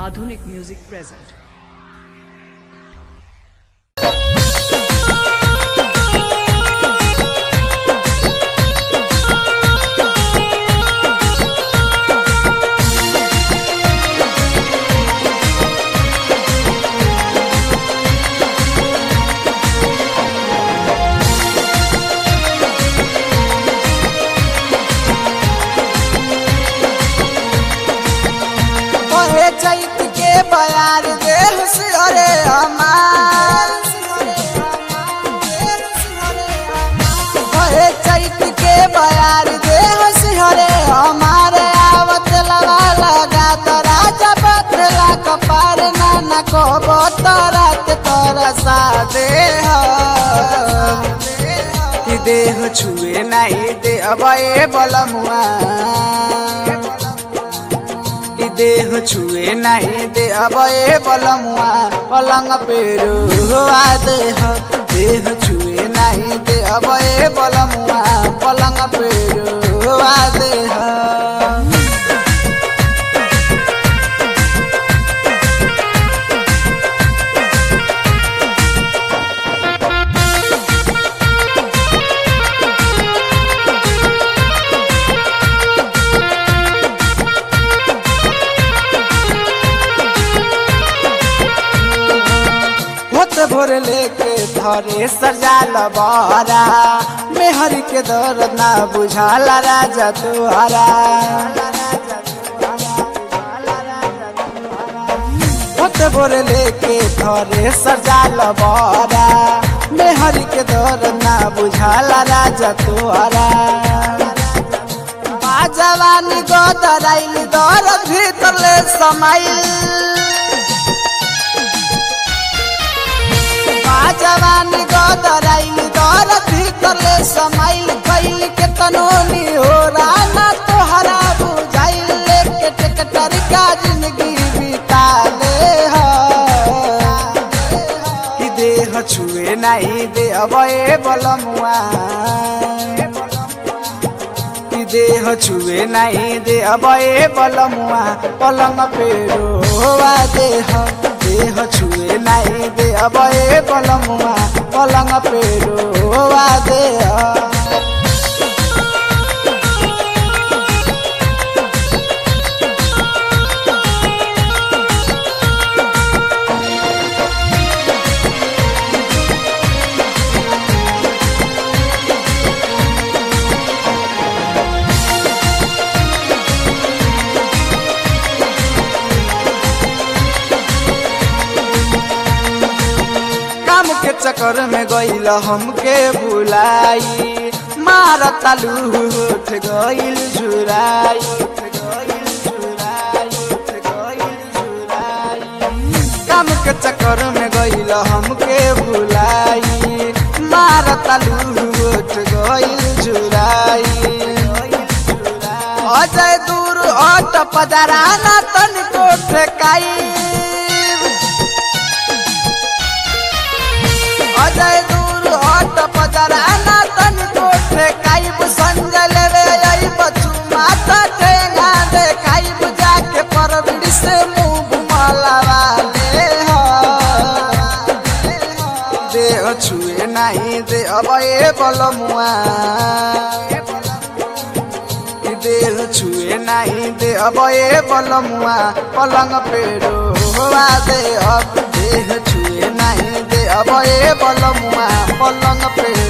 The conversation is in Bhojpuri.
Madhunik Music present. ओहे चैत के बयार देह सिहरे हमार ओहे चैत के बयार देह सिहरे हमार आवत लवा लगा तो राजा बदला कपार नाना को बोतरत तोरा सा देह कि देह छुए नहीं दे अब ए बलमुआ कि देह छुए नहीं दे अब ए बलमुआ पलंग पे रुआ देह देह छुए नहीं दे अब ए बलमुआ पलंग पे रुआ देह होत भोर लेके धरे सजाल बारा मेहर के दर्द ना बुझाला राजा तुहरा होत भोर लेके धरे सजाल बारा मेहर के दर्द ना बुझाला राजा तुहरा जवानी गोदराइल दर्द भीतर ले समाइल जवानी गदराइल दर भीतरले समाइल कैल के तनोनी हो राना तोहरा बुझाइल लेके टेकटर का जिंदगी बिता ले कि देह छुए नहीं दे अब ए बलमुआ कि देह छुए नहीं दे अब ए बलमुआ पलंग पे रोवा देह देह छुए नहीं दे अब ए बलमुआ पलंग पे रोवा देह काम के चक्कर में गईल हमके बुलाई मार तालू उठ गईल झुराई काम के चक्कर में गईल हमके बुलाई मार तालू उठ गईल झुराई अजय दूर अट पदराना तनिको ठेकाई अजय दूर हट पजराना तनी कोठे काइब संजय लेवे आई बचू माता ठेंगा दे काइब जाके परबिड़ से मुंह घुमाला वाले हो देह छुए नहीं दे अब ए बलमुआ कि देह छुए नहीं दे अब ए बलमुआ पलंग पे रोवा दे अब देह छुए नहीं दे अब ए बलमुआ पलंग पे